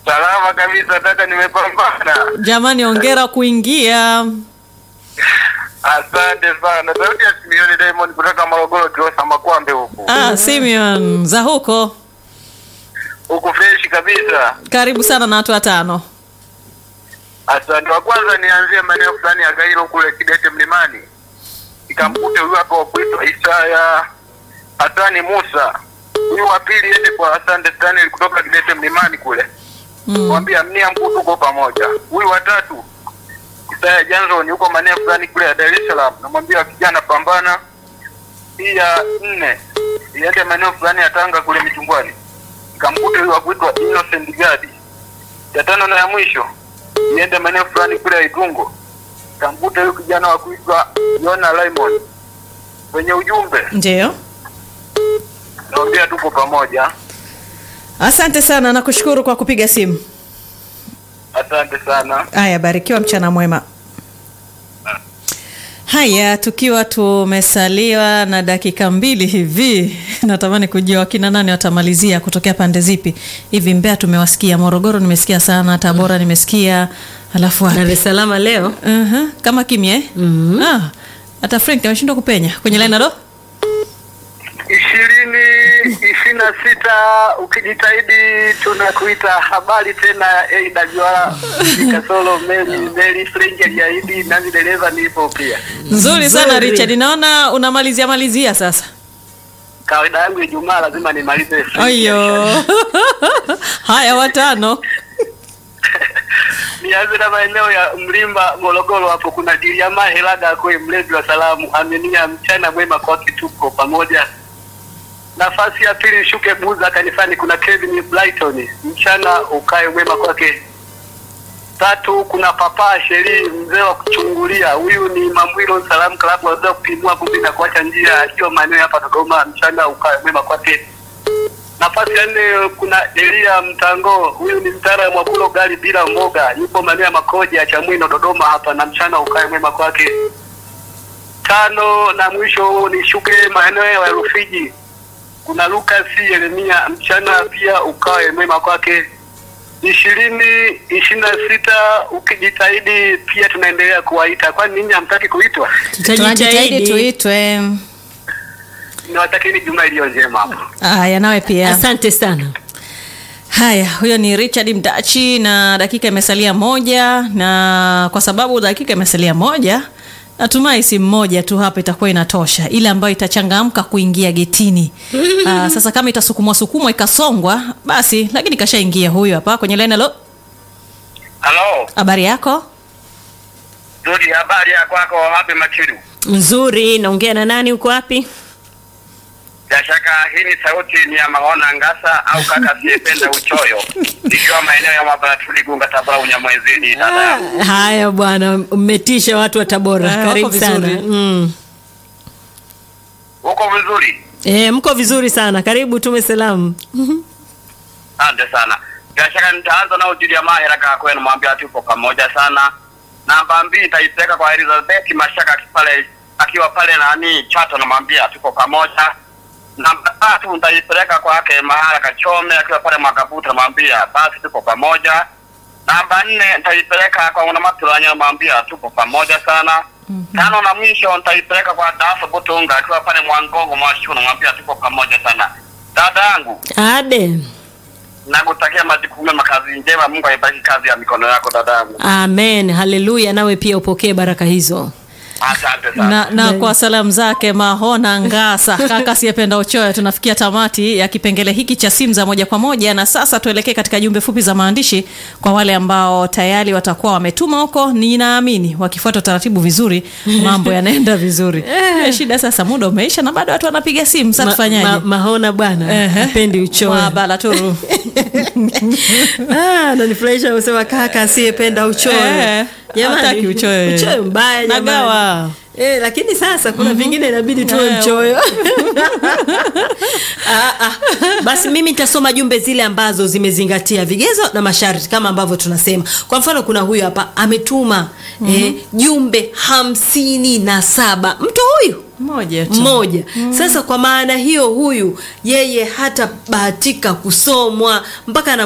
Salama kabisa kaka, nimepambana. Jamani, ongera kuingia. Asante sana. Sauti ya Simioni Diamond kutoka Morogoro, Kilosa Makwambe huku. Ah, Simeon za huko, Huku fresh kabisa. karibu sana na watu watano. Asante. Wa kwanza nianzie maeneo fulani ya Gairo kule Kidete Mlimani. Ikamkute huyu hapo kuitwa Isaya Hasani Musa. Huyu wa pili ende kwa Asante Stanley kutoka Kidete Mlimani kule. Mm. Mwambia mnia mkuu tuko pamoja. Huyu wa tatu Isaya Johnson yuko maeneo fulani kule ya Dar es Salaam. Namwambia kijana pambana. Hii ya nne iende maeneo fulani ya Tanga kule Michungwani. Ikamkute huyu wa kuitwa Innocent Gadi. Ya tano na ya mwisho iende maeneo fulani kule ya Itungo. Ikamkute huyu kijana wa kuitwa Yona Raymond. Kwenye ujumbe Ndio, naambia tuko pamoja. asante sana, nakushukuru kwa kupiga simu. Asante sana. Haya, barikiwa, mchana mwema. Haya, tukiwa tumesaliwa na dakika mbili hivi, natamani kujua wakina nani watamalizia kutokea pande zipi hivi. Mbeya tumewasikia, Morogoro nimesikia sana, Tabora nimesikia, alafu wapi? Dar es Salaam leo uh kama kimya eh? Ah, hata Frank ameshindwa kupenya kwenye line alo. ishirini ishirini na sita ukijitahidi tunakuita habari tena AWR kasolo meli meli Frank aliahidi nami dereva nipo pia Nzuri sana Nzuri. Richard, naona unamalizia malizia sasa. kawaida yangu Ijumaa lazima nimalize Frank. Ayo. Haya, watano. nianze na maeneo ya Mlimba Morogoro hapo kuna Diliama Helaga kwe mlezi wa salamu amenia mchana mwema kwa kituko pamoja nafasi ya pili shuke Buza kanisani kuna Kevin Brighton mchana ukae mwema kwake tatu kuna papa sheri mzee wa kuchungulia huyu ni Mamwilo Salamu Club wazee wa kupimua vumbi na kuacha njia akiwa maeneo hapa Dodoma mchana ukae mwema kwake nafasi ya nne kuna Elia Mtango, huyu ni mtaalamu wa kula ugali bila mboga, yupo maeneo ya Makoja ya Chamwino Dodoma hapa, na mchana ukae mwema kwake. Tano na mwisho ni shuke maeneo ya Rufiji, kuna Lucas Yeremia, mchana pia ukae mwema kwake. ishirini ishirini na sita ukijitahidi pia tunaendelea kuwaita, kwani ninyi hamtaki kuitwa? Tunajitahidi tutajitahidi. tuitwe. Niwatakeni juma iliyo njema hapo. Haya, nawe pia. Asante sana. Haya, huyo ni Richard Mdachi na dakika imesalia moja, na kwa sababu dakika imesalia moja, natumai simu moja tu hapa itakuwa inatosha, ile ambayo itachangamka kuingia getini. Aa, sasa kama itasukumwa sukumwa ikasongwa basi, lakini kashaingia huyo hapa kwenye line. Halo, Halo, habari yako? Zuri, habari ya kwako? Wapi Machiru? Nzuri, naongea na nani? Uko wapi? Bila shaka hii ni sauti ni ya Maona Ngasa au kaka asiyependa uchoyo, nikiwa maeneo ya Mabaratuli Gunga, Tabora, Unyamwezini. Dada yangu, Haya bwana, mmetisha watu wa Tabora. Ah, wako Karibu sana. vizuri. Mm. uko vizuri? E, mko vizuri sana. Karibu tume salamu. Asante sana. Bila shaka nitaanza na ujili ya mahera kaka kwenu, mwambia tupo pamoja sana. Namba mbili nitaipeleka kwa Elizabeth Mashaka aki- pale akiwa pale nani Chato, namwambia tupo pamoja. Namba tatu nitaipeleka kwake Mahara Kachome akiwa pale Mwakabuta, namwambia basi tupo pamoja. Namba nne nitaipeleka kwa Unamatulanya, namwambia tupo pamoja sana. Tano na mwisho nitaipeleka kwa Daso Butunga akiwa pale Mwangongo Mwashu, namwambia tupo pamoja sana. Dada yangu Ade. nakutakia majukumu mema, kazi njema. Mungu aibariki kazi ya mikono yako dadangu, Amen. Haleluya. Nawe pia upokee baraka hizo. asante sana. na, na kwa salamu zake Mahona Ngasa, kaka asiyependa uchoyo, tunafikia tamati ya kipengele hiki cha simu za moja kwa moja, na sasa tuelekee katika jumbe fupi za maandishi kwa wale ambao tayari watakuwa wametuma huko. Ninaamini wakifuata utaratibu vizuri, mambo yanaenda vizuri. Eh, shida sasa, muda umeisha na bado watu wanapiga simu. Sasa Ma- tufanyaje? ma- mahona bwana Ehe. apendi uchoyo. Mwabala turu. Ah, nanifurahisha kusema kaka asiyependa uchoyo. Eh, hataki uchoyo. Uchoyo mbaya jamani. Nagawa. Eh, lakini sasa kuna vingine inabidi tuwe Eh, mchoyo. ah, ah. Basi mimi nitasoma jumbe zile ambazo zimezingatia vigezo na masharti kama ambavyo tunasema. Kwa mfano kuna huyu hapa ametuma eh, jumbe hamsini na saba. Mtu huyu Moja tu. mmoja sasa kwa maana hiyo huyu yeye hata bahatika kusomwa mpaka na